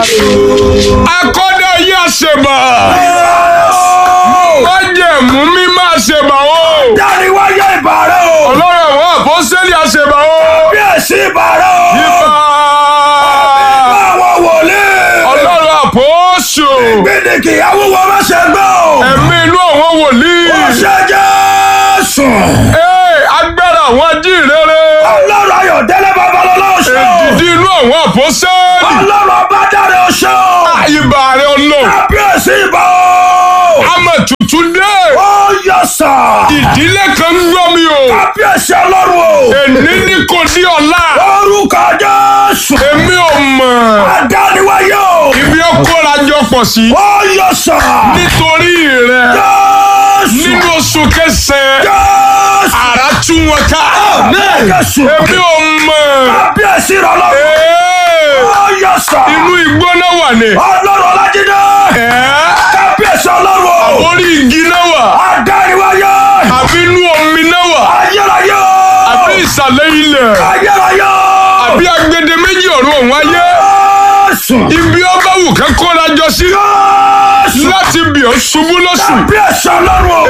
akọ́dá yín àṣebà májẹ̀mú mi máa ṣèbà o Dáni wáyé ìbàrẹ̀ o. ọlọ́run àwọn àpọ́sẹ́lì àṣebà o Bí èsì ìbàrẹ̀ o. ibà Àwọn wòlíì. ọlọ́run àpọ́sù Gbèdéke awúwo má ṣe gbọ́ o. ẹ̀mí inú àwọn wòlíì Ó ṣe Jésù. Ee, agbára àwọn ajínrere Ọlọ́run Ayọ̀délé Babalọ́lá o ṣe o. èdìdí inú àwọn àpọ́sẹ́lì Ọlọ́run Ọbádáre o ṣe o. ibà rẹ ọlọ́run Kábíyèsí ìbà o. àmọ̀ tuntun dé Ó yọ sà. ìdílé kan ń gbọ́ mi o Kábíyèsí Ọlọ́run o. èní ní kò ní ọ̀la Orúkọ Jésù. èmi ò mọ̀ Adániwáyé o. ibi ó kóra jọ pọ̀ sí Ó yọ sà. nítorí rẹ Jésù. nínú oṣù kẹsàn-án Jésù. àrà tú wọn ká Jésù. èmi ò mọ̀ Kábíyèsí Ọlọ́run. Ee, Ó yọ sà. inú igbó náà wà ní Ọlọ́run Ọlájídé. Ẹ́, Kábíyèsí Ọlọ́run o. orí igi náà wà Adániwáyé. àbí inú omi náà wà Ayérayé o. àbí ìsàlẹ̀ ilẹ̀ Ayérayé o. àbí agbede méjì ọ̀run ọ̀hún ayé Jésù. ibi ọba wù kẹ́ kóra jọ sí Jésù. láti bì ọ́ ṣubú lọ́sù Kábíyèsí Ọlọ́run o.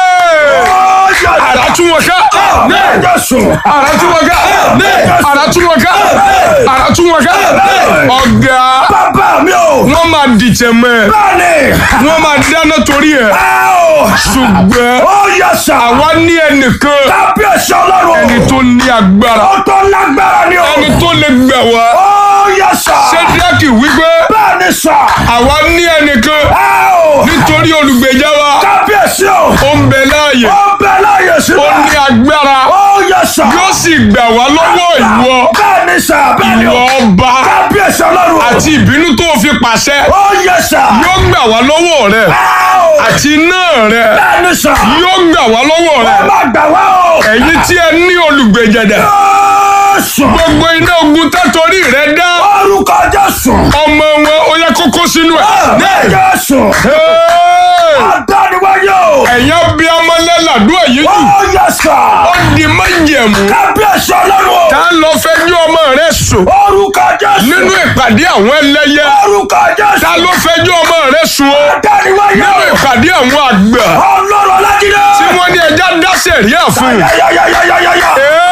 Ee, Ó yọ sà. àrà tú wọn ká Jésù. àrà tú wọn ká àrà tú wọn ká àrà tú wọn ká ọ̀gá Bàbá mi o. wọ́n máa dìtẹ̀ mọ́ ẹ Bẹ́ẹ̀ni. wọ́n máa dáná torí ẹ̀ Ẹ o. ṣùgbọ́n Ó yọ sà. àwa ní ẹnìkan Kábíyèsí Ọlọ́run o. ẹni tó ní agbára Ó tó lágbára ni o. ẹni tó lè gbà wá Ó yọ sà. ṣẹ́díákì wípé Bẹ́ẹ̀ni sà. àwa ní ẹnìkan Ẹ o. nítorí olùgbèjà wa Kábíyèsí o. ó ń bẹ láàyè Ó bẹ láyè ó sílẹ̀. ní agbára Ó yọ sà. yóò sì gbà wá lọ́wọ́ ìwọ Bẹ́ẹ̀ni sà. Bẹ́ẹ̀ni ìwọ o. ọba Kábíyèsí Ọlọ́run o. àti ìbínú tó fi pàṣẹ Ó yọ sà. yóò gbà wá lọ́wọ́ rẹ Ẹ o. àti iná rẹ Bẹ́ẹ̀ni sà. yóò gbà wá lọ́wọ́ rẹ Ẹ má gbà wá o. ẹ̀yin tí ẹ ní olùgbèjẹ̀dẹ̀ Jésù. gbogbo iná ogun tẹ́tọ̀rí rẹ dá Orúkọ Jésù. ọmọ wọn ó yẹ kókó sínú ẹ̀. Jésù. Hey! Adániwáyé o. ẹ̀yàn bí ọmọlẹ́làdún èyí jù Ó yẹ sà. ó di májẹ̀mú Kábíyèsí Ọlọ́run o. tá ń lọ fẹjọ́ ọmọ rẹ sùn Orúkọ Jésù. nínú ìpàdé àwọn ẹlẹ́yẹ Orúkọ Jésù. ta ló fẹjọ́ ọmọ rẹ sùn o Adániwáyé nínú o. ìpàdé àwọn àgbà Ọlọ́run Ọlájídé. tí wọ́n ní ẹja dá sẹ̀ríà fún un. Yáyáyáyáyáyá.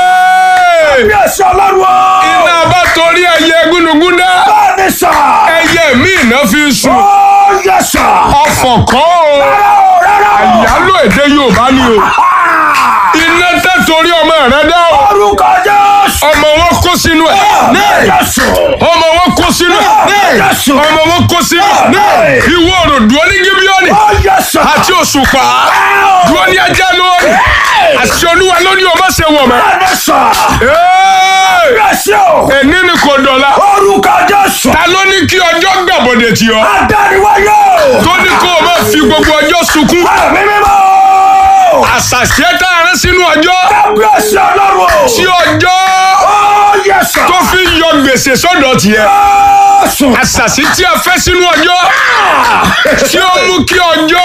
Hey! Kábíyèsí Ọlọ́run o. iná bá torí ẹyẹ gúnugún dá Bẹ́ẹ̀ni sà. ẹyẹ míì náà fi sùn Ó yẹ sà. ọ̀fọ̀ kọ́ o Rárá o, rárá o. ìyálò èdè Yorùbá ni o Ah! iná tẹ́ torí ọmọ rẹ dá o Orúkọ Jésù. ọmọ wọn kó sínú ẹ̀ Jésù. ọmọ wọn kó sínú ẹ̀ Jésù. ọmọ wọn kó sínú ẹ̀ ìwọ òròdú onígíbíọ́nì Ó yẹ sà. àti òṣùpá dúró ní ajá lórí àti olúwa lóní o má ṣe wọ̀ mọ́. Bẹ́ẹ̀ni sà. Hey! Jésù o. èní ni kò dọ̀la Orúkọ Jésù. ta ló ní kí ọjọ́ gbàbọ̀dẹ̀ tì ọ́ Adániwáyé o. tó ní kó o má fi gbogbo ọjọ́ sunkún Ẹ̀mí mímọ́. àṣàṣe tá a rán sínú ọjọ́ Kábíyèsí Ọlọ́run o. tí ọjọ́ Ó yẹ sà. tó fi yọ gbèsè sọ́dọ̀ tiẹ̀ Jésù. àṣàṣì tí a fẹ́ sínú ọjọ́ tí ó mú kí ọjọ́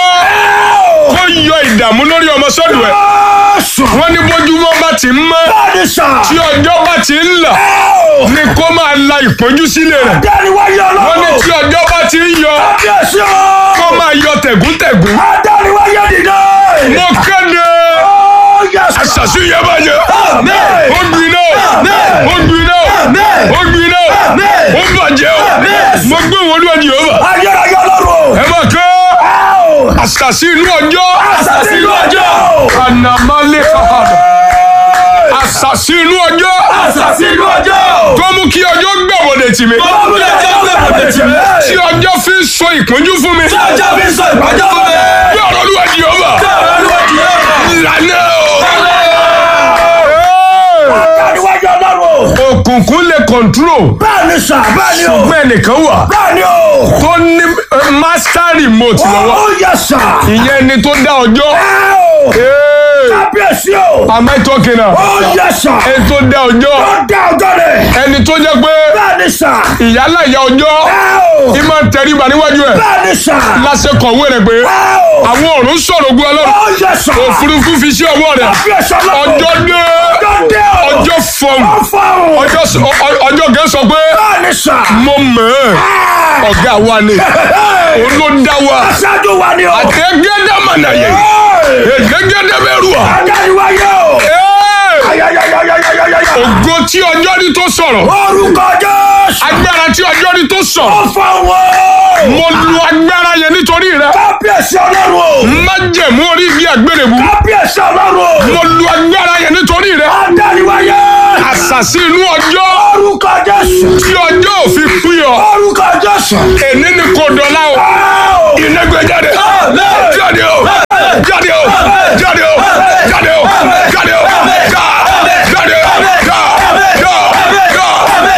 kó yọ ìdààmú lórí ọmọ sọ́dọ̀ ẹ̀ Jésù. wọ́n ní bójúmọ́ bá ti ń mọ́ Bẹ́ẹ̀ni sà. tí ọjọ́ bá ti ń là ni kó máa la ìpọ́njú sílẹ̀ rẹ̀ Adániwáyé wọ́n ní Ọlọ́run. tí ọjọ́ bá ti ń yọ Kábíyèsí o. kó máa yọ tẹ̀gúntẹ̀gún Adániwáyé dìde. mo kéde Ó yẹ sà. àṣàṣì yẹn bá yẹ Àmín. ó gbiná ó gbiná ó gbiná ó bàjẹ́ o mo gbé wọn lóde yìí ó bà Ayérayé Ọlọ́run o. ẹ má kẹ́ Áò. àṣàṣì inú ọjọ́ Àṣàṣì inú ọjọ́. ànàmálẹ̀ kàkàdà àṣàṣì inú ọjọ́ Àṣàṣì inú ọjọ́. tó mú kí ọjọ́ gbàbọ̀dẹ̀ tì mí Ọmọdé jẹ́ ọ̀gbẹ̀rẹ̀ tì mí. tí ọjọ́ fi ń so ìpọ́njú fún mi Ọjọ́ fi sọ ìpàjọ́ fún mi. bí ọ̀rọ̀ olúwa di ọba ìlànà o. Adániwáyé Ọlọ́run o. òkùnkùn lè kọ̀ntró Bẹ́ẹ̀ni sà, bẹ́ẹ̀ni o. ṣùgbọ́n ẹnìkan wà Bẹ́ẹ̀ni o. tó ní eh, master remote lọ́wọ́ Ó yẹ sà. ìyẹn ni tó dá ọjọ́ Áò. Hey, Kábíyèsí o. am I talking now? Ó yẹ sà. ẹni tó dá ọjọ́ Ó dá ọjọ́ rẹ̀. ẹni tó jẹ́ pé Bẹ́ẹ̀ni sà. ìyálà ìyá ọjọ́ Áò. ìmọ̀ tẹríba níwájú ẹ̀ Bẹ́ẹ̀ni sà. láṣẹ kọ̀wé rẹ̀ pé Áò. àwọn ọ̀run sọ̀rọ̀ ogun ọlọ́run Ó yẹ sà. òfurufú fi sí ọwọ́ rẹ̀ Kábíyèsí Ọlọ́run. ọjọ́ dé Ọjọ́ dé o. ọjọ́ fọ̀hún Ó fọ́hùn. ọjọ́ s- ọ- ọ- ọjọ́ gẹ́ sọ pé Bẹ́ẹ̀ni sà. mo mọ̀ ẹ́ ọ̀gá wa ni òun ló dá wa Aṣáájú wa ni o. àtẹ̀gẹ́dẹ́ mọ̀nàyẹ ègégédé bẹ́rù à. Adániwáyé o. Ee! Ayayayayayayaya. ògo tí ọjọ́ rí tó sọ̀rọ̀ Orúkọ Jésù. agbára tí ọjọ́ rí tó sọ̀rọ̀ Ó fọ́ wọn. mo lu agbára yẹn nítorí rẹ Kábíyèsí Ọlọ́run o. májẹ̀mú orí igi àgbèrèbú Kábíyèsí Ọlọ́run o. mo lu agbára yẹn nítorí rẹ Adániwáyé. àṣàsí inú ọjọ́ Orúkọ Jésù. tí ọjọ́ òfin pín ọ Orúkọ Jésù. èní ni kò dọ̀la o Áò. iná gbé jáde jáde o jáde o jáde o jáde o jáde o já jáde o já já já já já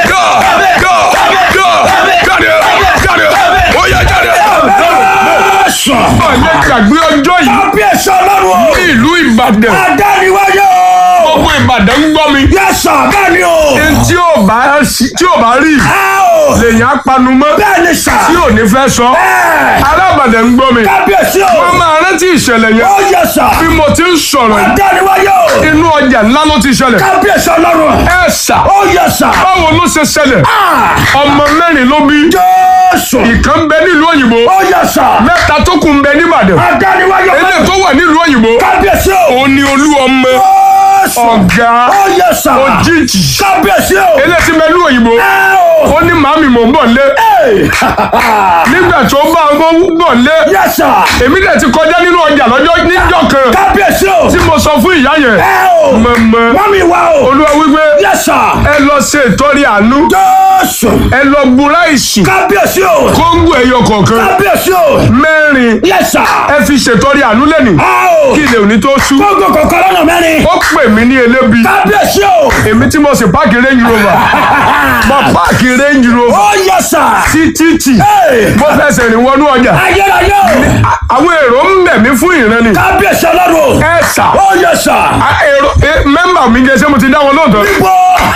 já jáde o jáde o ó yá jáde. Jésù. ọ̀yẹ́ gbàgbé ọjọ́ yìí Kábíyèsí Ọlọ́run o. ní ìlú Ìbàdàn Adániwáyé o. gbogbo Ìbàdàn ń gbọ́ mi Yẹ́sà bẹ́ẹ̀ ni o. tí ò bá tí ò bá rí Áò. lèyàn á panu mọ́ Bẹ́ẹ̀ ni sà. tí ò ní fẹ́ sọ Ẹ̀. ará Ìbàdàn ń gbọ́ mi Kábíyèsí o. wọ́n máa rántí ìṣẹ̀lẹ̀ yẹn Ó yẹ́sà. bí mo ti ń sọ̀rọ̀ yìí Adániwáyé o. inú ọjà ńlá ló ti ṣẹlẹ̀ Kábíyèsí Ọlọ́run. ẹ ṣà Ó yẹ́sà. báwo ló ṣe ṣẹlẹ̀ Ah. ọmọ mẹ́rin ló bí Jésù. ìkan ń bẹ nílùú òyìnbó Ó yẹ́sà. mẹ́ta tó kù ń bẹ níbàdàn Adániwáyé o. eléyìí tó wà nílùú òyìnbó Kábíyèsí o. òun ni olú ọmọ Jésù. ọ̀gá Ó yẹ́sà. òjijì Kábíyèsí o. eléyìí tí ń bẹ nílùú òyìnbó Áò. ó ní màámi mò ń bọ̀ lé Ẹ̀. nígbà tó bá ọmọ bọ̀ lé Yẹ́sà. èmi dẹ̀ ti kọjá nínú ọjà lọ́jọ́ níjọ́ kan Kábíyèsí o. tí mo sọ fún ìyá yẹn Áò. mọ̀mọ́ Wọ́n mi wá o. olúwa wípé Yẹ́sà. ẹ lọ ṣe ìtọ́rí àánú Jésù. ẹ lọ gbúra ìsìn Kábíyèsí o. kóńgò ẹyọ kọ̀ọ̀kan Kábíyèsí o. mẹ́rin Yẹ́sà. ẹ fi ṣètọ́rí àánú lẹ́nu Áò. kí ilé òní tó ṣú Gbogbo kọ̀ọ̀kan lọ́nà mẹ́rin. ó pè mí ní elébi Kábíyèsí o. èmi tí mo sì páàkì range rover mo páàkì range rover Ó yẹ́sà. sí títì Ẹ̀. mo fẹsẹ̀ rìn wọnú ọjà Ayérayé o. àwọn èrò ń bẹ̀ mí fún ìran ni Kábíyèsí Ọlọ́run. ẹ sà Ó yẹ́sà. á, èrò ẹ, mẹ́mbà mi jẹ́ ṣé mo ti dá wọn lóòótọ́ Ibo.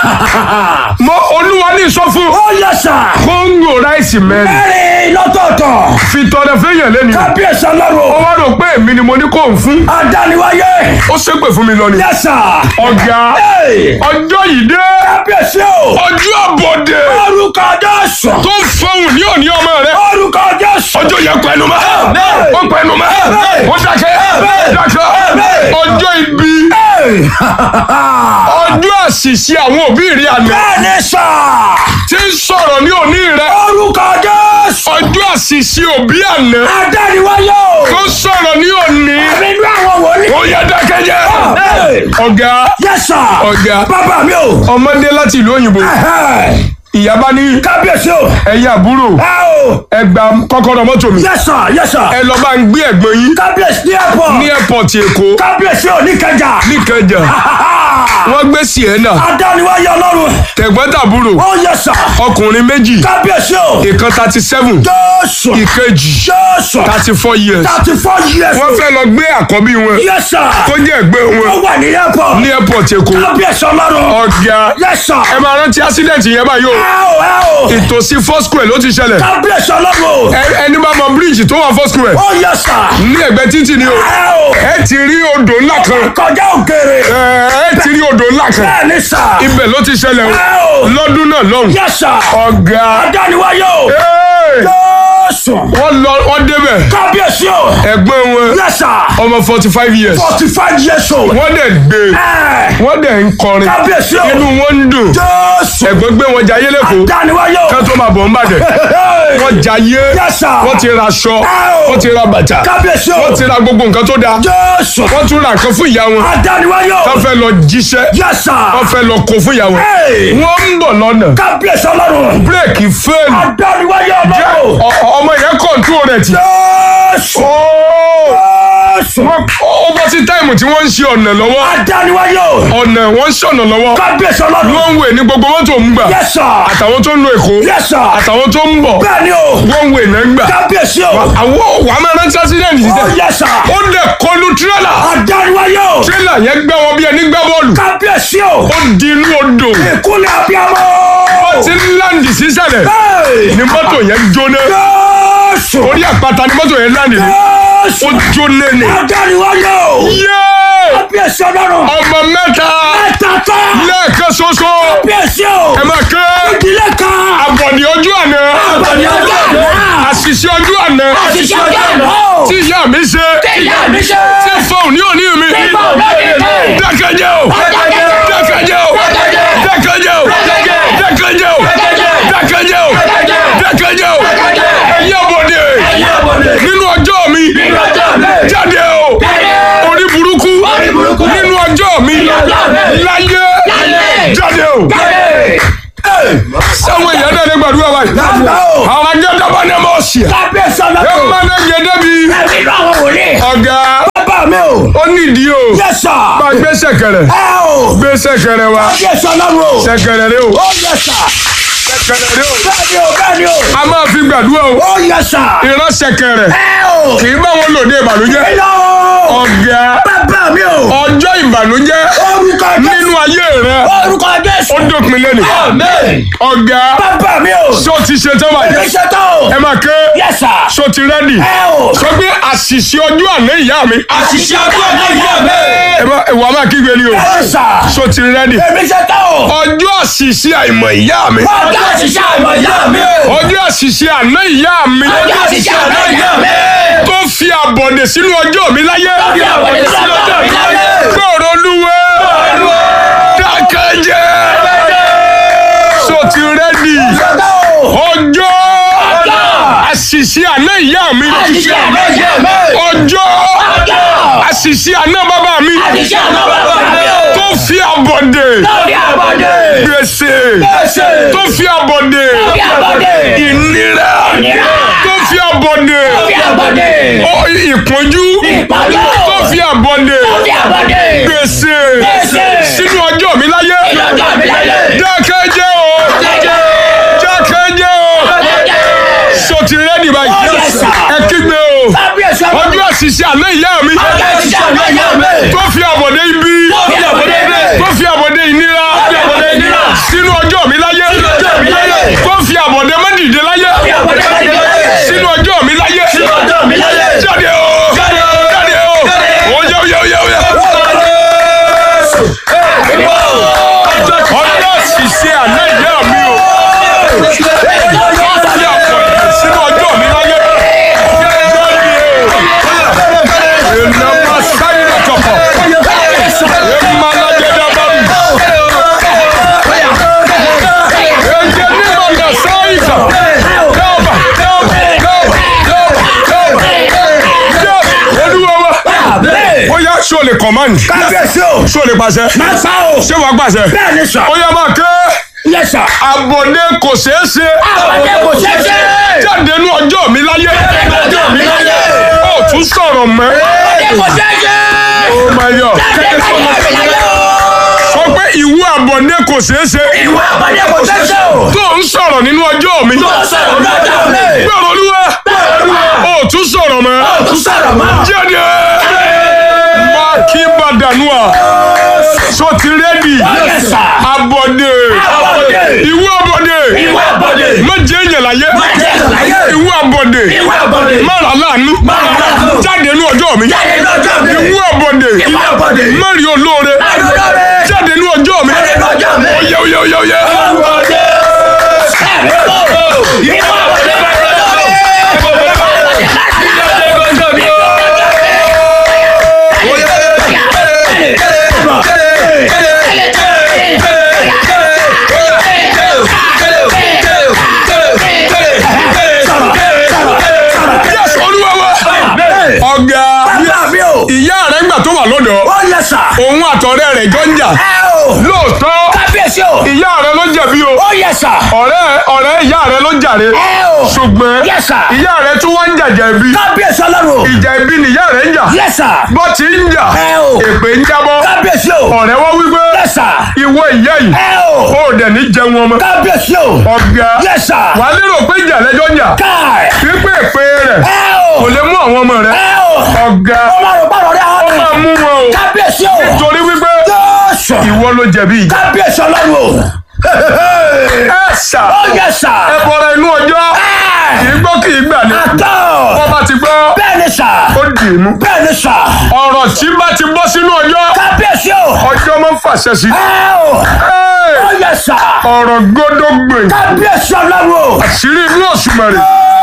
mo olúwa ní sọ fún Ó yẹ́sà. kóńgò ráìsì mẹ́rin Mẹ́rin lọ́tọ̀ọ̀tọ̀. fi tọrẹ fẹ́yàn lẹ́nu Kábíyèsí ó Ọlọ́run. wá rò pé èmi ni mo ní kó ń fún Adániwáyé. ó ṣépè fún mi lọ ni Yẹ́sà. ọ̀gá Ẹ̀. ọjọ́ yìí dé Kábíyèsí o. ọjọ́ àbọ̀dé Orúkọ Jésù. tó ń fọhùn ní òní ọmọ rẹ Orúkọ Jésù. ọjọ́ yẹn pẹ̀lú mọ́ ó pẹ̀lú mọ́ ó dákẹ́ dákẹ́ ọjọ́ ibi Ẹ̀. ọjọ́ àṣìṣe àwọn òbí rí àná Bẹ́ẹ̀ni sà. tí ń sọ̀rọ̀ ní òní rẹ Orúkọ Jésù. ọjọ́ àṣìṣe òbí àná Adániwáyé o. tó sọ̀rọ̀ ní òní Nínú àwọn wòlíì. ó yẹ dákẹ́ jẹ́ Ẹ̀. ọ̀gá Yẹ́sà. ọ̀gá Bàbá mi o. ọmọdé láti ìlú òyìnbó Ẹ̀hẹ́. ìyá bá ní Kábíyèsí o. ẹ̀yin àbúrò Ẹ o. ẹ gba kọ́kọ́rọ́ mọ́tò mi Yẹ́sà yẹ́sà. ẹ lọ bá ń gbé ẹ̀gbọ́n yín Kábíyèsí ní ẹ̀pọ̀. ní airport èkó Kábíyèsí o ní kẹjà. níkẹjà wọ́n gbé sienna Adániwáyé Ọlọ́run. tẹ̀gbọ́n-tàbúrò Ó yẹ́sà. ọkùnrin méjì Kábíyèsí o. ìkan thirty seven Jésù. ìkejì Jésù. thirty four years Thirty four years. wọ́n fẹ́ lọ gbé àkọ́bí wọn Yẹ́sà. tó jẹ́ ẹ̀gbẹ́ Ó wọn wà ní ẹ̀pọ̀. ní airport èkó Kábíyèsí Ọlọ́run. ọ̀gá Yẹ́sà. ẹ máa rántí accident yẹn báyìí o Ẹ o ẹ o. ìtòsí four square ló ti ṣẹlẹ̀ Kábíyèsí Ọlọ́run. Ẹ- ẹni bá mọ bíríìjì tó wà four square Ó yẹ́sà. ní ẹ̀gbẹ́ títì ni o Ẹ o. ẹ ti rí odò ńlá kan Kọjá òkèrè. ẹ ẹ ti rí odò ńlá kan Bẹ́ẹ̀ni sà. ibẹ̀ ló ti ṣẹlẹ̀ Ẹ o o. lọ́dún náà lọ́hùn Yẹ́sà. ọ̀gá Adániwáyé o. ẹ́ẹ̀, Jésù. wọ́n lọ wọ́n débẹ̀ Kábíyèsí o. ẹ̀gbọ́n wọn Yẹ́sà. ọmọ forty five years Forty five years old. wọ́n dẹ̀ gbé Ẹ. wọ́n dẹ̀ ń kọrin Kábíyèsí o. inú wọn ń dùn Jésù. ẹ̀gbọ́n gbé wọn jayé lẹ́kọ̀ọ́ Adániwáyé o. kán tó máa bọ̀ ń bàdẹ̀ wọ́n jayé Yẹ́sà. wọ́n ti ra aṣọ wọ́n ti ra bàtà Kábíyèsí o. wọ́n ti ra gbogbo nǹkan tó dáa Jésù. wọ́n tún ra nǹkan fún ìyá wọn Adániwáyé o. wọ́n fẹ́ lọ jíṣẹ́ Yẹ́sà. wọ́n fẹ́ lọ kó fún ìyá wọn Ẹ. wọ́n ń bọ̀ lọ́nà Kábíyèsí Ọlọ́run. bírèkì fẹ́ẹ̀lì Adániwáyé jẹ́ Ọlọ́run. ọ- ọmọ yẹn kọ̀ǹtú rẹ̀ tì. Jésù. Jésù. Wọ́n- ó bọ́ sí táìmù tí wọ́n ń ṣe ọ̀nà lọ́wọ́ Adániwáyé o. ọ̀nà wọ́n ń ṣọ̀nà lọ́wọ́ Kábíyèsí Ọlọ́run. wọ́n ń wè ní gbogbo mọ́tò ń gbà Yẹ́sà. àtàwọn tó ń lo èkó Yẹ́sà. àtàwọn tó ń bọ̀ Bẹ́ẹ̀ni o. wọ́n ń wè náà ń gbà. Kábíyèsí o. àwọn wàá máa rántí accident yìí Ó sẹ́ yẹ́sà. ó dẹ̀ kọlu tírélà Adániwáyé o. tírélà yẹn gbá wọn bí ẹni gbá bọ́ọ̀lù Kábíyèsí o. ó di inú odò Ìkúlẹ̀ abiyamọ. tí ń láǹdì sísàlẹ̀ Hey! ni mọ́tò yẹn jóná Jésù. orí àpáta ni mọ́tò yẹn láǹdì ní ó Jésù. jóná ni. Adániwáyé o. yéé Kábíyèsí Ọlọ́run. ọmọ mẹ́ta Ẹ̀ta tán. lẹ́ẹ̀kan ṣoṣo Kábíyèsí o. ẹ máa ké Ìdílé kan. àbọ̀dì ojú àná Àbọ̀dì ọjọ́ àná. àṣìṣe ọjọ́ àná àṣìṣe ọjọ́ àná o. tí ìyá mi ṣe ìyá mi ṣe. tí fóun ní òní mi Nígbà olóde mi. dákẹ́jẹ́ o Dákẹ́jẹ́. dákẹ́jẹ́ o Dákẹ́jẹ́. dákẹ́jẹ́ o Dákẹ́jẹ́. dákẹ́jẹ́ o Dákẹ́jẹ́. dákẹ́jẹ́ o Dákẹ́jẹ́. dákẹ́jẹ́ o Dákẹ́jẹ́. ẹ̀yẹ́ bòde Ẹ̀yin àbọ̀dé. nínú ọjọ́ mi Nínú ọjọ́ mi. jáde o Jáde. orí burúkú Orí burúkú. nínú ọjọ́ mi Nínú ọjọ́ mi. láyé Láyé. jáde o Jáde. sáwọn èèyàn náà ní gbàdúrà báyìí Lágbà o. àwọn ajẹ́dábà ní ọmọ ọ̀sìn Kábíyèsí ẹ ọlọ́run. máa ní gẹ́gẹ́ bí Ẹ̀mí inú àwọn wòlíì. ọ̀gá Bàbá mi o. ó nídìí o Yes sir. bá gbé sẹ̀kẹ̀rẹ̀ Ẹ o. gbé sẹ̀kẹ̀rẹ̀ wa Kábíyèsí ọlọ́run o. sẹ̀kẹ̀rẹ̀ rẹ o Ó yes sir. sẹ̀kẹ̀rẹ̀ rẹ o Bẹ́ẹ̀ni o bẹ́ẹ̀ni o. a máa fi gbàdúrà o Ó yes sir. ìran sẹ̀kẹ̀rẹ̀ Ẹ o. kì í bá wọn lòdì ìbànújẹ́ Ilé o. ọ̀gá Bàbá mi o. ọjọ́ ìbànújẹ́ Orúkọ Jésù. nínú ayé rẹ Orúkọ Jésù. ó dópin lẹ́nu Amen. ọ̀gá Bàbá mi o. ṣó ti ṣe tán báyìí Èmi ṣe tán o. ẹ máa ké Yes sir. ṣó ti rẹ́dì Ẹ o. sọ pé àṣìṣe ọjọ́ àná ìyá mi Àṣìṣe ọjọ́ náà yà mí. ẹ bá ìwà máa kígbe ni o Yes sir. ṣó ti rẹ́dì Èmi ṣe tán o. ọjọ́ àṣìṣe àìmọ̀ ìyá mi Ọjọ́ àṣìṣe àmọ̀ yà mí o. ọjọ́ àṣìṣe àná ìyá mi Ọjọ́ àṣìṣe àmọ̀ yà mí. tó fi àbọ̀dè sínú ọjọ́ mi láyé Bí àwọn ènìyàn lọ́jọ́ mi láyé. gbọ́rọ̀ olúwe dákẹ́jẹ́ ṣó ti rẹ́dì Ṣe tán o. ọjọ́ Ọjọ́. àṣìṣe àná ìyá mi Àṣìṣe àmọ̀ yà mí. ọjọ́ Ọjọ́. àṣìṣe àná bàbá mi Àṣìṣe àmọ̀ bàbá mi o. tó fi àbọ̀dè Lórí àbọ̀dé. gbèsè Gbèsè. tó fi àbọ̀dè Lórí àbọ̀dé. ìnira Ìnira. tó fi àbọ̀dè Lórí àbọ̀dé. ó ìpọ́njú Ìpọ́njú. tó fi àbọ̀dè Lórí àbọ̀dé. gbèsè Gbèsè. sínú ọjọ́ mi láyé Lọ́jọ́ mi láyé. dákẹ́jẹ́ o dákẹ́jẹ́ o so ti rẹ́dì báyìí Oh, yes, sir. ẹ kígbe o Kábíyèsí ọlọ́run. ọjọ́ àṣìṣe àná ìyá mi Ọjọ́ àṣìṣe àmọ̀ yà mí. tó fi àbọ̀dè ibi Lórí àbọ̀dé. tó fi àbọ̀dé ìnira fi àbọ̀dé ìnira. sínú ọjọ́ mi láyé ọjọ́ mi láyé. tó fi àbọ̀dé mẹ́dìdé láyé Lórí àbọ̀dé láyé. sínú ọjọ́ mi láyé ọjọ́ mi láyé. jáde o Jáde o. jáde o Jáde. oyè oyè oyè oyè ọjọ́ àṣìṣe àná ìyá mi o tó fi àbọ̀dé sínú ọjọ́ mi láyé jáde o ìnáwó sáyé lọ́kọ̀ọ̀kọ̀ ìmàlàjẹ̀dá bá mi. Ẹ̀jẹ̀ ní màgà sáyìísà. Dábà, dábà, dábà, dábà, dábà. Olúwa wa. Ó yá ṣó lè command. Kábíyèsí o. Ṣó lè pàṣẹ. Máa sá o. Ṣé wàá pàṣẹ? Bẹ́ẹ̀ni sà. Ó yá máa ké. Yes sir. Àbọ̀dé kò ṣeé ṣe. Àbọ̀dé kò ṣeé ṣe. Jáde nú ọjọ́ mi láyé. nú ọjọ́ mi láyé. Ó tún sọ̀rọ̀ mọ́. Àbọ̀dé kò ṣeé ṣe. Oh my God. Jáde láyé mi láyé o. Sọ pé ìwú àbọ̀dé kò ṣeé ṣe. Ìwà àbọ̀dé kò ṣeé ṣe o. Tó ń sọ̀rọ̀ nínú ọjọ́ mi. Tó sọ̀rọ̀ lọ́jọ́ mi. Gbọ́dọ̀ olúwa. Ó tún sọ̀rọ̀ mọ́. Tó sọ̀rọ̀ mọ́. jáde máa kí bàdánùà so ti rẹ́dì Yes sir. abọ́dé Àbọ̀dé. ìwú abọ́dé Ìwà àbọ̀dé. méje èèyàn láyé Méje èèyàn láyé. ìwú abọ́dé Ìwà àbọ̀dé. mara láàánú Mara láàánú. jáde nú ọjọ́ mi Jáde lọ́jọ́ mi. ìwú abọ́dé Ìwà àbọ̀dé. mari olóore Àdúróre. jáde nú ọjọ́ mi Jáde lọ́jọ́ mi. oyè oyè oyè oyè Àbọ̀dé. Ẹ̀mí o. Ìwà àbọ̀dé. yes olúwa wa ọ̀gá Bàbá mi o. ìyá rẹ̀ ńgbà tó wà lọ́dọ̀ Ó yẹ sà. òun àtọ̀rẹ́ rẹ̀ jọ ń jà Ẹ o. lóòótọ́ Kábíyèsí o. ìyá rẹ̀ ló jẹ̀bi o Ó yẹ sà. ọ̀rẹ́ ọ̀rẹ́ ìyá rẹ̀ ló jàre Ẹ o. ṣùgbọ́n Yes, sir. ìyá rẹ̀ tún wá ń jàjà ibi Kábíyèsí ọlọ́run. ìjà ibi ni ìyá rẹ̀ ń jà Yes sir. bó ti ń jà Ẹ o. èpè ń jábọ́ Kábíyèsí o. ọ̀rẹ́ wọ́n wípé Yes sir. ìwọ ìyá yìí Ẹ o. ó dẹ̀ ní jẹun ọmọ Kábíyèsí o. ọ̀gá Yes sir. wà á lérò pé ìjà lẹ́jọ́ ń jà Káì. wípé èpè rẹ̀ Ẹ kò o. lè mú àwọn ọmọ rẹ̀ Ẹ o. ọ̀gá Ó máa rò pàrọ̀ rẹ̀ ó àwọn máa mú wọn o Kábíyèsí o. torí wípé Jésù. ìwọ ló jẹ̀bi ìjà Kábíyèsí ọlọ́run o. ẹ ṣà Ó yẹ sà. ẹ bọ̀rọ̀ inú ọjọ́ kì í gbọ́ kì í gbà ní Àtọ̀. wọ́n bá ti gbọ́ Bẹ́ẹ̀ni sà. ó dì í mú Bẹ́ẹ̀ni sà. ọ̀rọ̀ tí bá ti bọ́ sínú ọjọ́ Kábíyèsí o. ọjọ́ máa ń fàṣẹ sí. Ẹ o. Ẹ́ẹ̀, Ó yẹ sà. ọ̀rọ̀ gbọ́dọ̀ gbè Kábíyèsí ọlọ́run o. àṣírí inú òṣùmàrè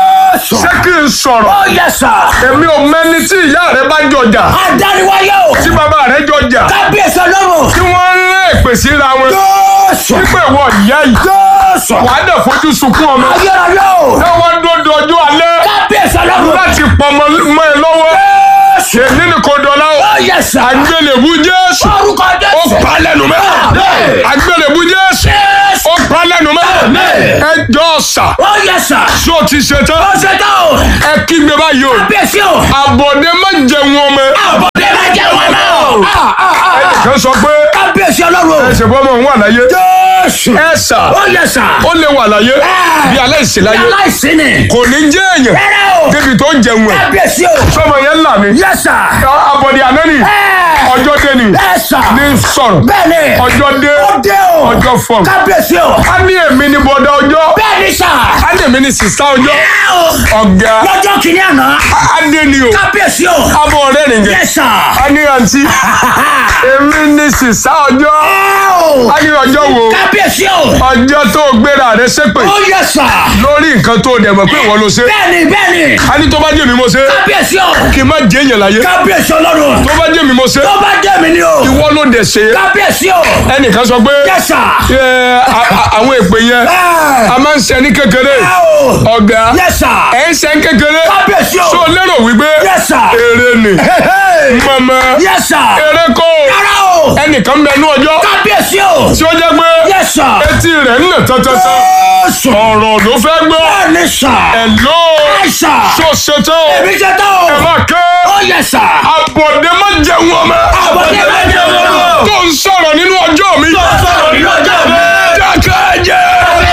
Jésù. ṣé kí n sọ̀rọ̀ Ó yẹ sà. èmi ò mẹ́ni tí ìyá rẹ bá jọjà Adániwáyé o. tí bàbá rẹ jọjà Kábíyèsí ọlọ́run. tí wọ́n ń rán èpè síra wọn Jésù. wípé ìwọ ìyá yìí Jésù. wàá dẹ̀ fojú sunkún ọmọ Ayérayé o. ẹ wọ́n dódò ọjọ́ alẹ́ Kábíyèsí ọlọ́run. láti pọmọ mọ́ ẹ lọ́wọ́ Jésù. èmi ni kò dọ̀la o Ó yẹ sà. àgbélébú Jésù Orúkọ ó Jésù. pa lẹ́nu mẹ́ Àmín. àgbélébú Jésù Jésù. ó pa lẹ́nu mẹ́ Àmín. ẹ jọ sà Ó yẹ sà. tó ti ṣe tán Ó ṣe tán o. ẹ kígbe báyìí o Kábíyèsí o. àbọ̀dé má jẹun ọmọ Àbọ̀dé máa jẹ́ wọn náà. Ah, ah, ah, ah. kan sọ pé Kábíyèsí ọlọ́run. ẹ ṣe bọ́ ọmọ òun wà láyé Jésù. ẹ sà Ó yẹ sà. ó lè wà láyé bí aláìsí láyé Aláìsí ni. kò ní jẹ́ èèyàn Rárá o. débi tó ń jẹun ẹ̀ Kábíyèsí o. sọmọ yẹn là ní Yẹ sà. àbọ̀dé àná ni Ẹ. ọjọ́ dé ni Ẹ sà. ní sọ̀rọ̀ Bẹ́ẹ̀ni. ọjọ́ dé Ó dé o. ọjọ́ fọ̀m Kábíyèsí o. a ní èmi ní bọ́dá ọjọ́ Bẹ́ẹ̀ni sà. a ní èmi ní sísá ọjọ́ Ẹ o. ọ̀gá Lọ́jọ́ kìíní àná. a dé ni o Kábíyèsí o. abọ́ ọ̀rẹ́ nìyẹn Yẹ sà. a ní àǹtí èmi ní sísá ọjọ́ Ẹ o. a ní ọjọ́ wo Kábíyèsí o. ọjọ́ tó gbéra rẹ ṣépè Ó yẹ sà. lórí nǹkan tó dẹ̀ mọ̀ pé ìwọ ló ṣe Bẹ́ẹ̀ni bẹ́ẹ̀ni. a ní tó bá jẹ́ mi mo ṣe Kábíyèsí o. kí n má jẹ́ èèyàn láyé Kábíyèsí ọlọ́run. tó bá jẹ́ mi mo ṣe Tó bá jẹ́ mi ni o. ìwọ ló dẹ̀ ṣe Kábíyèsí o. ẹnìkan sọ pé Yẹ sà. ẹ, a- a- àwọn èpè yẹn Ẹ. a máa ń ṣe ní kékeré Ẹ o. ọ̀gá Yẹ sà. ẹ̀ ń ṣe ní kékeré Kábíyèsí o. tó lérò wípé Yẹ sà. èrè ni mọ̀mọ́ Yẹ sà. èrè kò Rárá o. ẹnìkan bẹ ní ọjọ́ Kábíyèsí o. tí ó jẹ́ pé Yẹ sà. etí rẹ̀ ń nà tọ́tọ́tọ́ Jésù. ọ̀rọ̀ ló fẹ́ gbọ́ Bẹ́ẹ̀ni sà. ẹ̀ ló Ẹ sà. tó ṣetán Èmi jẹ́ tán o. ẹ má ké Ó yẹ sà. àbọ̀dé má jẹun ọmọ Àbọ̀dé máa jẹ́ wọn náà. tó ń sọ̀rọ̀ nínú ọjọ́ mi Sọ̀rọ̀ nínú ọjọ́ mi. dákẹ́ jẹ́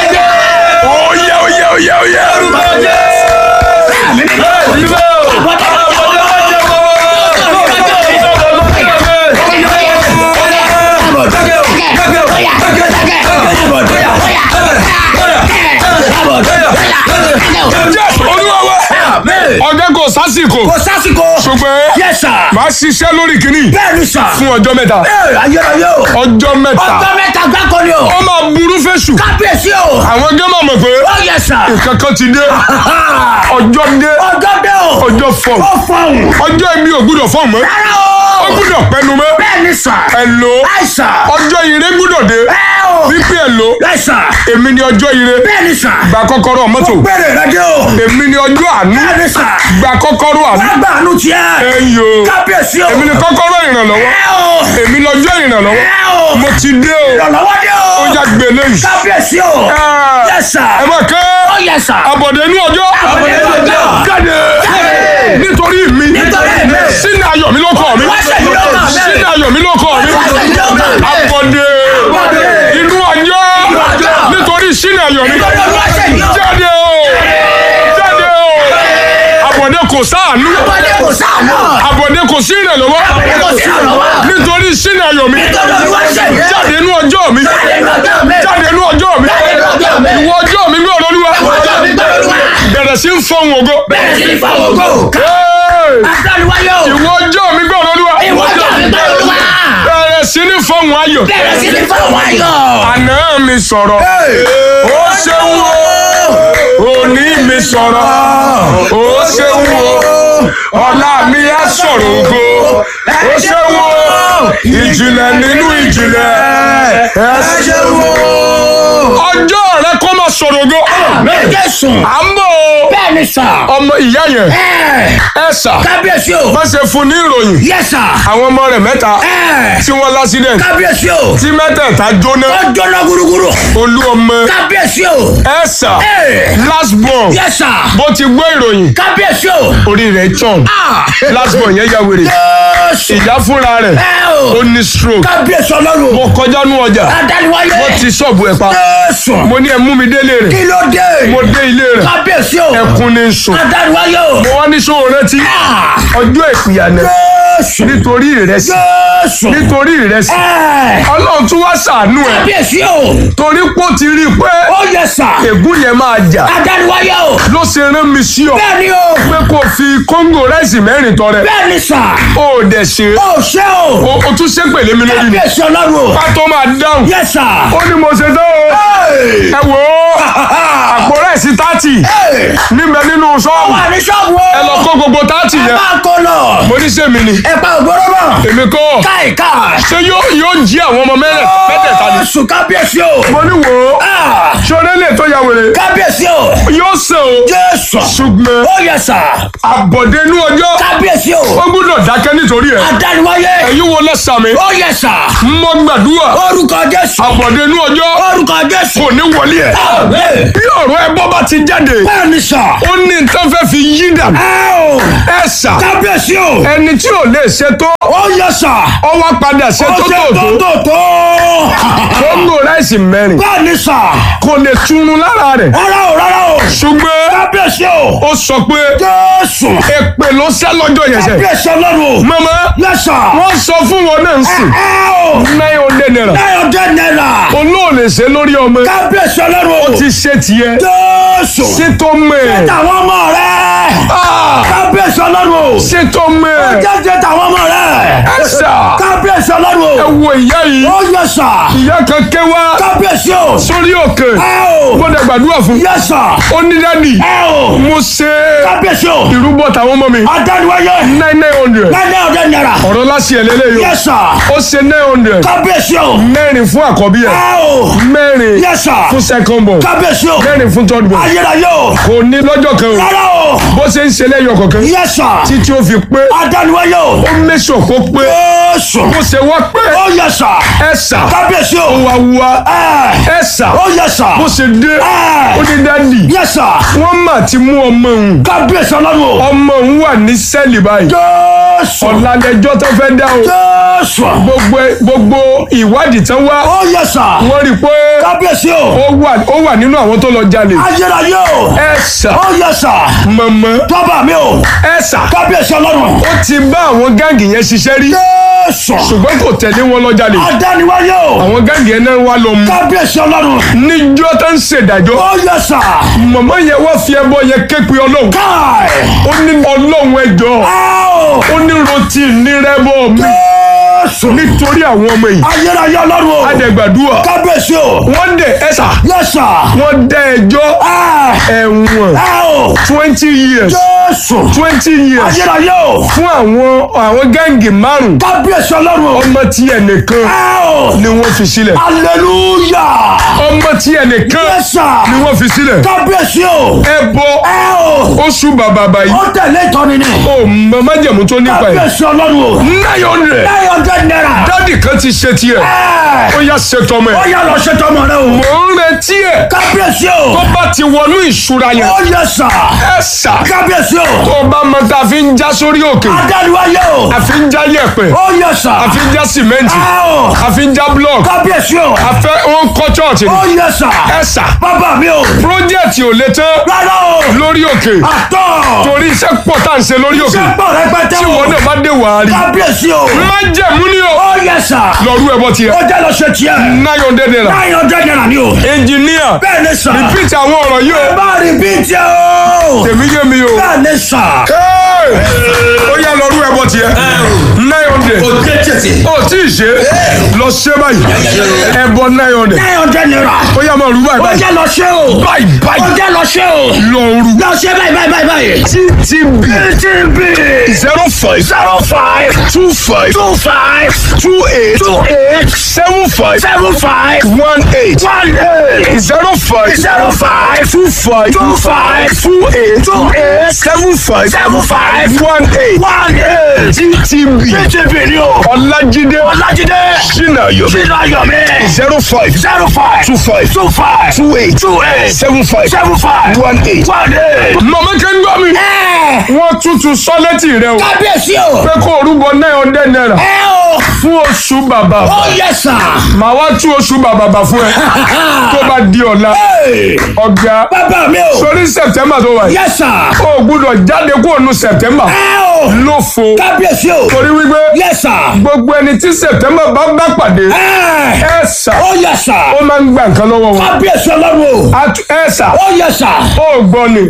oyè oyè oyè oyè Àmì mi náà. Àbọ̀dé máa jẹ́ wọn náà. jẹ́ olúwa wa ọ̀gá kò sásìkò Kò sásìkò. ṣùgbọ́n Yes sir. màá ṣiṣẹ́ lórí kìíní Bẹ́ẹ̀ni sà. fún ọjọ́ mẹ́ta Ee, ayérayé o. ọjọ́ mẹ́ta Ọjọ́ mẹ́ta gbáko ni o. ó máa burú fẹ́ṣù Kábíyèsí o. àwọn gẹ́ máa mọ̀ pé Ó yẹ sà. kankan ti dé ọjọ́ dé Ọjọ́ dé o. ọjọ́ fọ̀m Ó fọ̀hún. ọjọ́ ibi ò gbúdọ̀ fọ̀m mọ́ Rárá ó o. gbúdọ̀ pẹnu mọ́ Bẹ́ẹ̀ni sà. ẹ̀lò Àìsà. ọjọ́ ire gbúdọ̀ dé Ẹ o. wípé ẹ̀lò Àìsà. èmi ni ọjọ́ ire Bẹ́ẹ̀ni sà. gba kọ́kọ́rọ́ mọ́tò Bẹ́ẹ̀ni rẹ dé o. èmi ni ọjọ́ àánú Bẹ́ẹ̀ni sà. gba kọ́kọ́rọ́ àánú Lágbà àánú tiẹ̀. ẹ̀yọ Kábíyèsí o. èmi ni kọ́kọ́rọ́ ìrànlọ́wọ́ Ẹ o. èmi lọ́jọ́ ìrànlọ́wọ́ Ẹ o. mo ti dé o Ìrànlọ́wọ́ dé o. ó yá gbélé yìí Kábíyèsí o. ẹ Yes sir. ẹ má ké Ó yẹ sà. àbọ̀dé inú ọjọ́ Àbọ̀dé inú ọjọ́. jáde Jáde. nítorí mi Nítorí mi. sínú ayọ̀ mi ló kọ́ mi Wá ṣèyí ló kàn mí. sínú ayọ̀ mi ló kọ́ mi Wá ṣèyí ló kàn mí. àbọ̀dé Àbọ̀dé. inú ọjọ́ ọjọ́. nítorí sínú ayọ̀ mi Nítorí olúwa ṣèyí o. jáde o jáde o àbọ̀dé kò sáànú Àbọ̀dé kò sáànù. àbọ̀dé kò sí ìrànlọ́wọ́ Àbọ̀dé kò sí ìrànlọ́wọ́. nítorí sínú ayọ̀ mi Nítorí olúwa ṣèyí. jáde inú ọjọ́ mi Jáde inú ọjọ́ mi. jáde inú ọjọ́ mi Jáde inú ọjọ́ mi. ìwọ ọjọ́ mi gbé olólùwà Ọjọ́ mi gbọ́dọ̀ olúwa. bẹ̀rẹ̀ sí ń fọ́hùn ògo Bẹ́ẹ̀ sí ni fáwọn ògo. Hey! Adániwáyé o. ìwọ ọjọ́ mi gbé olólùwà Ìwọ ọjọ́ mi gbọ́dọ̀ olúwa. bẹ̀rẹ̀ sí ní fọ́hùn ayọ̀ Bẹ́ẹ̀ sí ni fáwọn ayọ̀. àná mi sọ̀rọ̀ ó ṣeun o òní mi sọ̀rọ̀ ó ṣeun o ọ̀la mi á sọ̀rọ̀ ògo ó ṣeun o ìjìnlẹ̀ nínú ìjìnlẹ̀ ẹ ṣeun o ọjọ́ rẹ kó máa sọ̀rọ̀ ògo Jésù. à ń bọ̀ o Bẹ́ẹ̀ ni sà. ọmọ ìyá yẹn Ẹ ẹ sà kábíyèsí o. má ṣe fún ní ìròyìn Yẹ sà. àwọn ọmọ rẹ̀ mẹ́ta Ẹ tí wọ́n lásìdẹ̀ntì kábíyèsí o. tí mẹ́tẹ̀ẹ̀ta jóná Ó jóná gúrúgúrú. olú ọmọ Kábíyèsí o. ẹ sà Ẹ last born yẹ sà. bó ti gbọ́ ìròyìn Kábíyèsí o. orí rẹ̀ tàn Ah. last born yẹn ya wèrè Jésù. ìyá fúnra rẹ̀ Ẹ o. ó ní stroke Kábíyèsí ọlọ́run. mo kọjá nú ọjà Adániwáyé. wọ́n ti ṣọ́ọ̀bù ẹ̀ pa Jésù. mo ní ẹ mú mi délé rẹ̀ Kí ló dé? mo dé ilé rẹ̀ Kábíyèsí o. ẹkún ní sùn Adániwáyé o. mo wá ní sóò rántí Ah. ọjọ́ ìpìyànẹ Jésù. nítorí ìrẹsì Jésù. nítorí ìrẹsì Ẹ. ọlọ́run tún wá ṣàánú ẹ̀ Kábíyèsí o. torí pé ó ti rí i pé Ó yẹ sà. ègún yẹn máa jà Adániwáyé o. ló ṣe rán mi sí ọ Bẹ́ẹ̀ni o. pé kò fi kóńgò ráìsì mẹ́rin tọrẹ Bẹ́ẹ̀ni sà. ó dẹ̀ ṣe Ó ṣé o. o o tún ṣépè lé mi lórí ni Kábíyèsí ọlọ́run o. ká tó máa dáhùn Yẹ sà. ó ní mo ṣe tán o ẹ wò ó àpò ráìsì tààtì níbẹ̀ nínú ṣọ́ọ̀bù Wà ní ṣọ́ọ̀bù o. ẹ lọ kó gbogbo tààtì Ẹ yẹn máa kó lọ. mo ní sèmi ni Ẹ pa ògbóró mọ̀. èmi kọ́ Káì káì. ṣé yóò yóò jí àwọn ọmọ mẹ́rẹ̀ mẹ́tẹ̀ẹ̀ta ni. Jésù kábíyèsí o. mo ní wò ó Ah, ṣọlẹ́ lè tó ya wèrè Kábíyèsí o. yóò sàn o Jésù. ṣùgbọ́n Ó yẹ sà. àbọ̀dé inú ọjọ́ Kábíyèsí o. ó gbúdọ̀ dákẹ́ nítorí ẹ̀ Adániwáyé. ẹ̀yin wo lẹ́sàmì Ó yẹ sà. mo gbàdúrà Orúkọ Jésù. àbọ̀dé inú ọjọ́ Orúkọ Jésù. kò ní wọlé ẹ̀ Àmín. bí ọ̀rọ̀ ẹ bọ́ bá ti jáde Bẹ́ẹ̀ni sà. ó ní nǹkan fẹ́ fi yí dànù Ẹ o. ẹ sà Kábíyèsí o. ẹni tí ò lè ṣe tó Ó yẹ sà. ọ wá padà ṣe Ó tó ṣe tó tó tó tó. kóńgò ráìsì mẹ́rin Bẹ́ẹ̀ni sà. kò lè túnú lára rẹ̀ Rárá o rárá o. ṣùgbọ́n Kábíyèsí o. ó sọ pé Jésù. èpè ló sẹ́ lọ́jọ́ yẹn sẹ́ Kábíyèsí ọlọ́run o. mama Yẹ sà. wọ́n sọ fún wọn náà ń sìn Ẹ o. nine hundred naira Náírà dé náírà. olóòlè ṣe lórí ọmọ Kábíyèsí ọlọ́run o. ti ṣe tiẹ̀ Jésù. ṣe tó mẹ́ Tàwọn ọmọ rẹ̀. Kábíyèsí ọlọ́run o. ṣe tó mẹ́ Jẹ́jẹ́ tàwọn ọmọ rẹ̀. ẹ̀sà Kábíyèsí ọlọ́run ẹ o. wo ìyá yìí Ó yẹ sà. ìyá kan ké wá Kábíyèsí o. sórí òkè Ẹ o. gbọ́dọ̀ gbàdúrà fún Yẹ sà. ó ní dádì Ẹ o. mo ṣe Kábíyèsí o. ìrúbọ tàwọn ọmọ mi Adániwáyé. nine nine hundred Náírà dé náírà. ọ̀rọ̀ láti ẹ̀ lélẹ́yìí Yẹ sà. ó ṣe nine hundred Kábíyèsí o. mẹ́rin fún àkọ́bí ẹ̀ Ẹ o. mẹ́rin Yẹ sà. fún second born Kábíyèsí o. mẹ́rin fún third born Ayérayé o. kò ní lọ́jọ́ kan o Rárá o. bó ṣe ń ṣe lẹ́yọ̀ kọ̀ọ̀kan Yẹ sà. títí ó fi pé Adániwáyé o. ó mẹ́sọ̀ kó pé Jésù. bó ṣe wá pé Ó yẹ sà. ẹ̀sà Kábíyèsí o. wá wá Ẹ. ẹ̀sà Ó yẹ sà. bó ṣe dé Ẹ. ó ní dádì Yẹ sà. wọ́n mà ti mú ọmọ òun Kábíyèsí ọlọ́run o. ọmọ òun wà ní sẹ́ẹ̀lì báyìí Jésù. ọ̀làlẹ́jọ́ tó fẹ́ dá o Jésù. gbogbo gbogbo ìwádìí tán wá Ó yẹ sà. wọ́n rí i pé Kábíyèsí o. ó wà ó wà nínú àwọn tó lọ jalè Ayérayé o. ẹ̀sà Ó yẹ sà. mọ̀mọ́ Tọ́ba mi o. ẹ̀sà Kábíyèsí ọlọ́run. ó ti bá àwọn gáǹgì yẹn ṣiṣẹ́ rí Jésù. ṣùgbọ́n kò tẹ̀lé wọn lọ jalè Adániwáyé o. àwọn gáǹgì yẹn náà wá lọ mú Kábíyèsí ọlọ́run. níjọ́ tó ń ṣèdájọ́ Ó yẹ sà. mọ̀mọ́ yẹn wá fi ẹbọ yẹn ké pe ọlọ́run Káì. ó ní ọlọ́run ẹjọ́ Áò. ó ní rotí nírẹ́bọ̀ mi Jésù. nítorí àwọn ọmọ yìí Ayérayé ọlọ́run o. adẹ̀gbàdúrà Kábíyèsí o. wọ́n dẹ̀ ẹ̀sà Yẹ sà. wọ́n dá ẹjọ́ Ẹ. ẹ̀wọ̀n Áò. twenty years Jésù. twenty years Ayérayé o. fún àwọn àwọn gáǹgì márùn Kábíyèsí ọlọ́run o. ọmọ tí ẹnìkan Áò. ni wọ́n fi sílẹ̀ Hallelujah. ọmọ tí ẹnìkan Yẹ sà. ni wọ́n fi sílẹ̀ Kábíyèsí o. ẹbọ Áò. oṣù bàbà báyìí Ó tẹ̀lé ìtọ́ni ni. ó mọ májẹ̀mú tó nípa ẹ̀ Kábíyèsí ọlọ́run o. nine hundred Nine hundred naira. dádì kan ti ṣe tiẹ̀ Ẹ. ó yá ṣe tọmọ Ó ẹ̀ yá lọ ṣe tọmọ rẹ o. mò ń retí ẹ̀ Kábíyèsí tó o. bá ti wọnú ìṣúra yẹn Ó yẹ sà. ẹ sà Kábíyèsí o. tó bá mọ tá a fi ń já sórí òkè Adániwáyé o. a fi ń já yẹ̀pẹ̀ Ó yẹ sà. a fi ń já sìmẹ́ǹtì Áò. a fi ń já blọọkì Kábíyèsí o. a fẹ́ ó ń kọ́ chọ́ọ̀tì ni Ó yẹ sà. ẹ sà Bàbá mi o. pírójẹ́tì ò lè tán Rárá o. lórí òkè Àtọ̀. torí iṣẹ́ pọ̀ tá à ń ṣe lórí òkè Ṣé pọ̀ rẹpẹtẹ tí o? wọn náà bá dé wàá rí Kábíyèsí o. má jẹ̀mú ni o Ó yẹ sà. lọ́rú ẹbọ tiẹ̀ Ó jẹ́ lọ ṣe tiẹ̀. nine hundred naira Nine hundred naira ni o. ẹnjìníà Bẹ́ẹ̀ ni sà. repeat àwọn ọ̀rọ̀ yìí Ẹ o bá rí bí tiẹ̀ o. tèmi yé mi o Bẹ́ẹ̀ ni sà. Hey! ó yá lọ́rú ẹbọ tiẹ̀ nine hundred ó tí ì ṣe lọ ṣe báyìí ẹbọ nine hundred Nine hundred naira. ó yá máa rú báyìí Ó báyìí jẹ́ lọ ṣe o. báyìí Ó báyìí jẹ́ lọ ṣe o. lọ rú Lọ ṣe báyìí báyìí báyìí báyìí. ttb TTB zero five zero five two five two five two eight two eight seven five seven five one eight one eight zero five zero five two five two five two eight two eight seven five seven five one eight one eight. ttb TTB ni o. ọlájídé Ọlájídé sinayo Sínú Ayọ̀mí zero five zero five two five two five two eight two eight seven five seven five one eight. one eight. mọ̀mọ́ kẹ́ ń gbọ́ mi. Ẹ wọ́n tútù sọ́lẹ́tì rẹ o. kábíyèsí o. pé kó o rúbọ nine hundred naira Ẹ o. fún oṣù bàbà. Ó yẹ sà. màá wá tú oṣù bàbà bà fún ẹ tó bá di ọ̀la. ọ̀gá Bàbá mi o. sórí sẹ̀tẹ́mbà tó wà yìí. Yẹ sà. o gbúdọ̀ jáde kó o nu sẹ̀tẹ́mbà Ẹ o. o. lófo kábíyèsí o. torí wípé yes sir. gbogbo ẹni tí sẹ̀tẹ́mbà bá bá pàdé ẹ ẹ sà ó yes sir. ó máa ń gba nǹkan lọ́wọ́ wọn kábíyèsí ọlọ́run o. Atu- ẹ sà ó yes sir. ó gbọ́ ni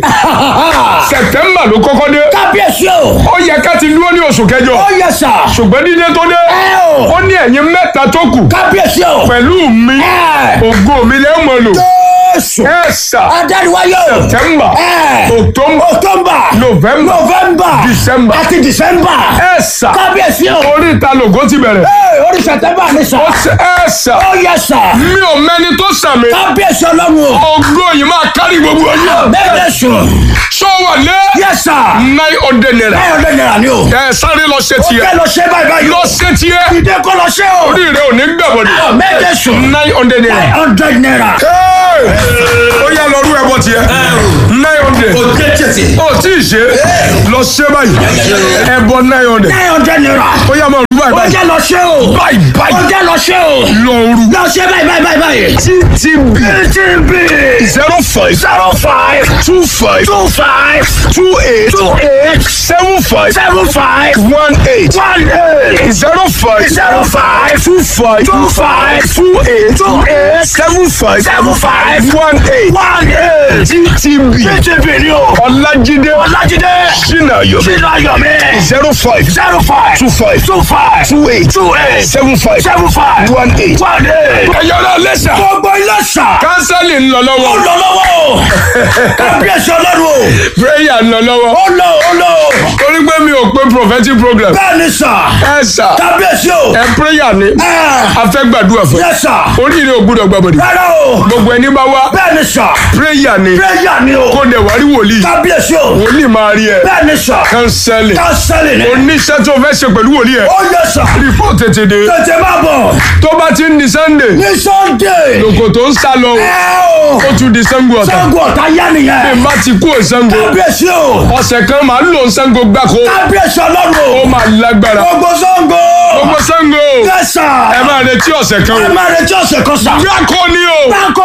sẹ̀tẹ́mbà ló kọ́kọ́ dé kábíyèsí o. ó yẹ ká ti dúró ní oṣù kẹjọ ó yes sir. ṣùgbọ́n dídé tó dé ẹ o. ó ní ẹ̀yin mẹ́ta tó kù kábíyèsí o. pẹ̀lú mi ẹ. ògo mi lẹ́ mọ̀ lò jésù. ẹ sà adániwáyé o. sẹ̀tẹ́mbà ẹ. october october. november november. December. àti december. ẹ sà kábíyèsí o. orí ìta lògó ti bẹ̀rẹ̀ ee orí sẹtẹ́mbà ni sà. ó ṣe ẹ sà ó yes sir. mi ò mẹ́ni tó sàmì kábíyèsí ọlọ́run o. ògo yìí máa kárí gbogbo ọjọ́ bẹ́ẹ̀ sùn. ṣó wà lé yes sir. nine hundred naira báyọ̀ lè nira ni o. ẹ sáré lọ ṣe ó tiẹ̀ fẹ́ lọ ṣe báyìí báyìí. lọ ṣe tiẹ̀ ìdè kọ́ lọ ṣe o. orí rẹ ò ní gbàgbọ́dé bẹ́ẹ̀ sùn. nine hundred nine naira. hundred naira. Hey! ó yá lọ rú ẹbọ tiẹ̀ nine hundred o tẹ tẹsí. ó tí ì ṣe lọ ṣe báyìí ẹbọ nine hundred nine hundred naira. ó yá máa rú báyìí ó báyìí jẹ́ lọ ṣe o. báyìí ó báyìí jẹ́ lọ ṣe o. lọ rú lọ ṣe báyìí báyìí báyìí báyìí. ttb TTB zero five zero five two five two five two eight two eight seven five seven five one eight one eight zero five zero five two five two five two eight two eight seven five seven five one eight one eight. ttb TTB ni o. ọlájídé Ọlájídé sinayo sínú ayọ̀mí zero five zero five two five two five two eight two eight seven five seven five one eight. one eight. ẹ̀yọ́rọ̀ lẹ́sà gbogbo ilé sà. kánsẹ́lì ń lọ ó lọ́wọ́ lọ lọ́wọ́ o. kábíyèsí ọlọ́run o. prayer ń lọ lọ́wọ́ ó lọ ó lọ. torí pé mi ò pé prophetic program bẹ́ẹ̀ ni sà. ẹ sà kábíyèsí o. ẹ prayer ni ẹ a fẹ́ gbàdúrà fún yẹ sà. oríire ò gbúdọ̀ gbàbọ̀dì rárá o. gbogbo ẹni bá wá bẹ́ẹ̀ ni sà. prayer ni pírẹ́yà ni o. kó dẹ̀ wá rí wòlíì kábíyèsí o. wòlíì máa rí ẹ bẹ́ẹ̀ ni sà. kánsẹ́lì kánsẹ́lì ni. oníṣẹ́ tó fẹ́ ṣe pẹ̀lú wòlíì ẹ ó yẹ sà. report tètè dé tètè má bọ̀. tó bá ti ń di sunday ní sunday. lòkò tó ń sá lọ ẹ o. ó tún di sango ọ̀tá sango ọ̀tá yá bí nìyẹn. n bá ti kú òsango kábíyèsí o. ọ̀sẹ̀ kan máa ń lò ń sango gbáko kábíyèsí ọlọ́run ó o. máa lágbára gbogbo sango. gbogbo sango yẹ sà. ẹ máa retí ọ̀sẹ̀ kan ẹ o máa retí ọ̀sẹ̀ kan sà. gbáko ni o Báko!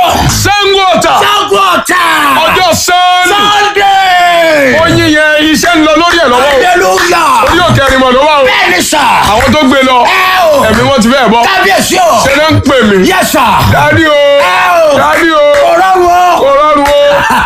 sango ọ̀tá Sango ọ̀tá! ọjọ́ sọ́ọ̀nì Sunday! oyin yẹn iṣẹ́ ń lọ lórí ẹ̀ lọ́wọ́ o Hallelujah! orí òkè ẹ̀rìn mọ̀ ló wà o Bẹ́ẹ̀ni sà! àwọn tó gbé lọ Ẹ o! ẹ̀mí wọn ti fẹ́ bọ́ Kábíyèsí o! ṣe ló ń pè mí Yes sà! dádì o Ẹ o! dádì o Ọlọ́run o! kò rọrùn o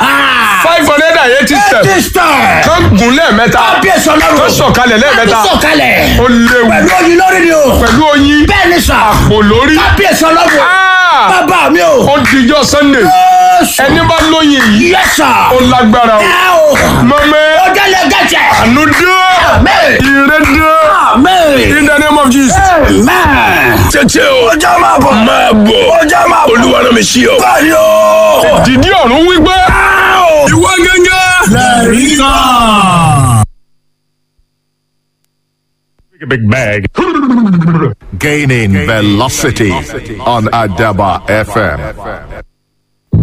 five hundred and eighty steps Ẹ́tísítà! kan gùn lẹ́ẹ̀mẹ́ta Kábíyèsí ọlọ́run! kan sọ̀kalẹ̀ lẹ́ẹ̀mẹ́ta Kábíyèsí sọ̀kalẹ̀! ó léwu Pẹ̀lú oyin lórí ni o! pẹ̀lú oyin Bẹ́ẹ̀ni sà! kò lórí Kábíyèsí ọlọ́run! Ah! Bàbá mi o! ó dijọ́ sunday Jésù! ẹni bá lóyin yìí Yes sà! ó lágbára o Ẹ o! mọ̀mẹ́ Ó jẹ́lẹ̀ gẹ̀jẹ̀! àánú dé Amen! ire dé Amen! in the name of jesus. Amen! tètè o Ọjọ́ máa bọ̀! máa bọ̀ Ọjọ́ máa bọ̀! olúwa náà mi sí ọ. Báyìí o! dìdí ọ̀run wípé ìwọ gẹ́gẹ́. Big bag. Gaining velocity on Adaba FM.